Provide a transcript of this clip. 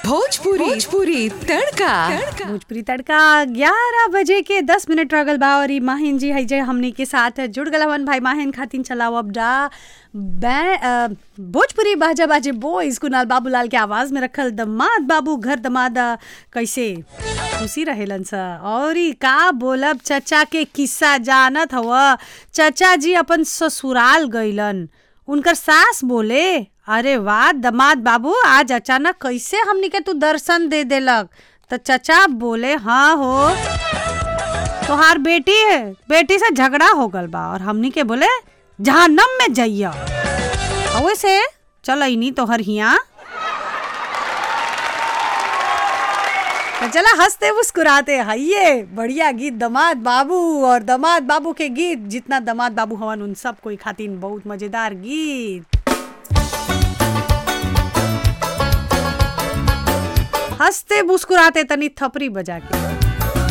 भोजपुरी भोजपुरी तड़का भोजपुरी तड़का ग्यारह बजे के दस मिनट रगल बा और ई माहिन जी है हमनी के साथ जुड़ गला हवन भाई माहिन खातिन चलाओ अब डा बै- अ, भोजपुरी बाजा बाजे बॉयज कुनाल बाबूलाल के आवाज में रखल दमाद बाबू घर दमाद अ, कैसे खुशी रहेलन स और ई का बोलब चचा के किस्सा जानत हव चचा जी अपन ससुराल गइलन उनकर सास बोले अरे वाह दमाद बाबू आज अचानक कैसे हमनी के तू दर्शन दे देलक तो चचा बोले हाँ हो तोहार बेटी है बेटी से झगड़ा हो गल बा और हमनी के बोले जहन्नम में जइया और से चल अनी तोहर हिया तो चला हंसते मुस्कुराते हइये बढ़िया गीत दमाद बाबू और दमाद बाबू के गीत जितना दमाद बाबू हवन उन सब कोई खातिन बहुत मजेदार गीत हंसते मुस्कुराते तनी थपरी बजा के